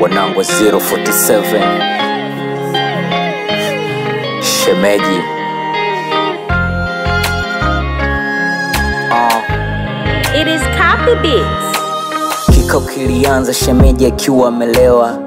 wanangu wa 047 shemeji Ah, It is copy beats. kikao kilianza shemeji akiwa amelewa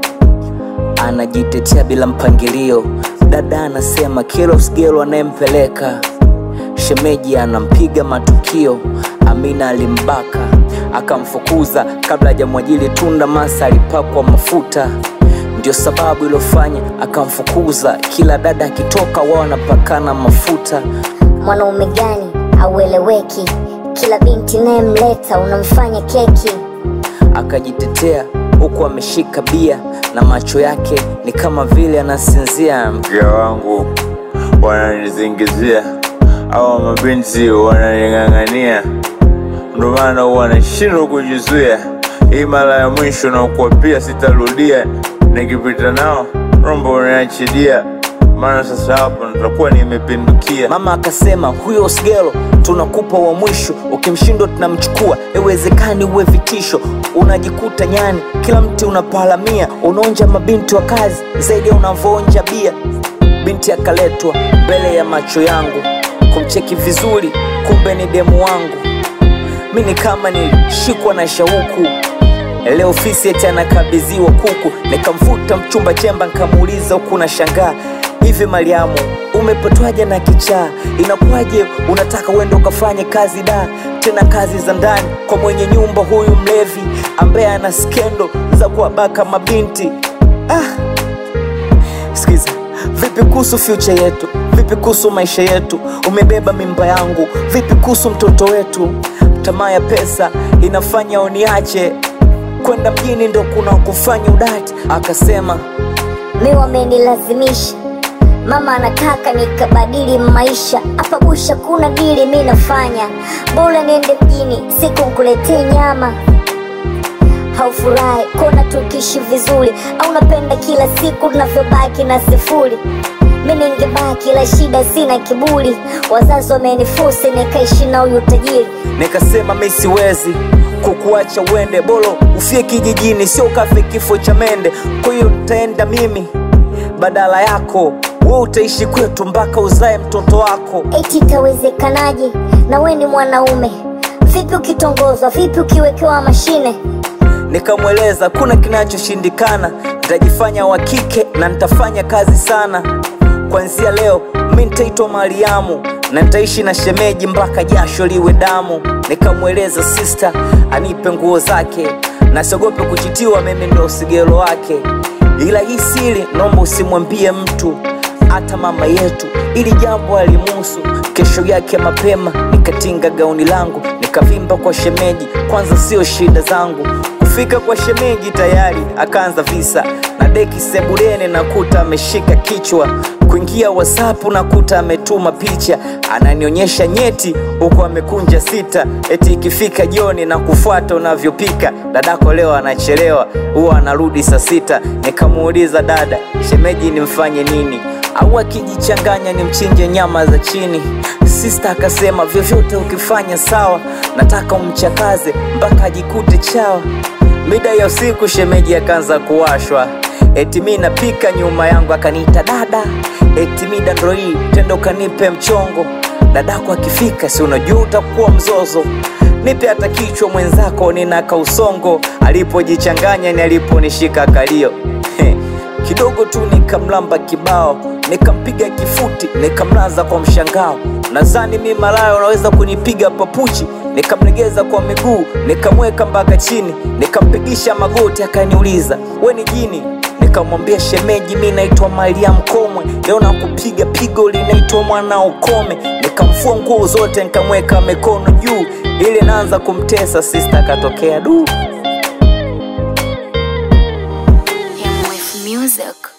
anajitetea bila mpangilio dada anasema kila usigelo anayempeleka shemeji anampiga matukio amina alimbaka akamfukuza kabla hajamwajili tunda masa alipakwa mafuta ndio sababu iliyofanya akamfukuza kila dada akitoka wao wanapakana mafuta mwanaume gani aueleweki kila binti nayemleta unamfanya keki akajitetea huku ameshika bia na macho yake ni kama vile anasinzia mke wangu wananizingizia au mabinti wananing'ang'ania, ndo maana huwa nashindwa kujizuia. Hii mara ya mwisho na kuapia sitarudia, nikipita nao rombo unaniachilia, maana sasa hapo nitakuwa nimepindukia. mama akasema huyo sigelo tunakupa wa mwisho ukimshindwa tunamchukua iwezekani uwe vitisho unajikuta nyani kila mti unapalamia unaonja mabinti wa kazi zaidi ya unavyoonja bia binti akaletwa mbele ya macho yangu kumcheki vizuri kumbe ni demu wangu mi ni kama nilishikwa na shauku leo ofisi eti anakabidhiwa kuku nikamvuta mchumba chemba nikamuuliza huku na shangaa hivi mariamu umepatwaje na kichaa inakuwaje unataka uende ukafanye kazi da tena kazi za ndani kwa mwenye nyumba huyu mlevi ambaye ana skendo za kuwabaka mabinti ah. Sikiza, vipi kuhusu future yetu? Vipi kuhusu maisha yetu? Umebeba mimba yangu, vipi kuhusu mtoto wetu? Tamaa ya pesa inafanya uniache kwenda mjini, ndo kuna kufanya udati. Akasema mi wamenilazimisha mama anataka nikabadili maisha hapa busha kuna dili mi nafanya bora niende mjini siku nkuletee nyama haufurahi kona tukiishi vizuri au napenda kila siku tunavyobaki na sifuri mi ningebaki la shida sina kiburi wazazi wamenifusi nikaishi na huyu tajiri nikasema mi siwezi kukuacha uende, bolo ufie kijijini, sio ukafe kifo cha mende. Kwa hiyo nitaenda mimi badala yako, we utaishi kwetu mpaka uzae mtoto wako. eti itawezekanaje na we ni mwanaume vipi ukitongozwa vipi ukiwekewa mashine nikamweleza kuna kinachoshindikana nitajifanya wa kike na nitafanya kazi sana kwanzia leo mi nitaitwa mariamu na nitaishi na shemeji mpaka jasho liwe damu nikamweleza sista anipe nguo zake na siogope kuchitiwa mimi ndo usigelo wake ila hii siri naomba usimwambie mtu hata mama yetu ili jambo alimuhusu kesho yake mapema nikatinga gauni langu nikavimba kwa shemeji kwanza sio shida zangu kufika kwa shemeji tayari akaanza visa na deki sebuleni nakuta ameshika kichwa kuingia wasapu nakuta ametuma picha ananionyesha nyeti huku amekunja sita eti ikifika jioni na kufuata unavyopika dadako leo anachelewa huwa anarudi saa sita nikamuuliza dada shemeji nimfanye nini au akijichanganya ni mchinje nyama za chini sista akasema vyovyote ukifanya sawa nataka umchakaze mpaka ajikute chawa mida ya usiku shemeji akaanza kuwashwa eti mi napika nyuma yangu akaniita dada eti mida ndo hii tendo kanipe mchongo dadako akifika si unajua utakuwa mzozo nipe hata kichwa mwenzako nina kausongo alipojichanganya ni aliponishika kalio kidogo tu nikamlamba kibao nikampiga kifuti nikamlaza kwa mshangao nadhani mi malaya unaweza kunipiga papuchi nikamlegeza kwa miguu nikamweka mpaka chini nikampigisha magoti akaniuliza we ni jini nikamwambia shemeji mi naitwa mariam komwe leo nakupiga pigo linaitwa mwana ukome nikamfua nguo zote nikamweka mikono juu ili naanza kumtesa sista akatokea duu Him with music.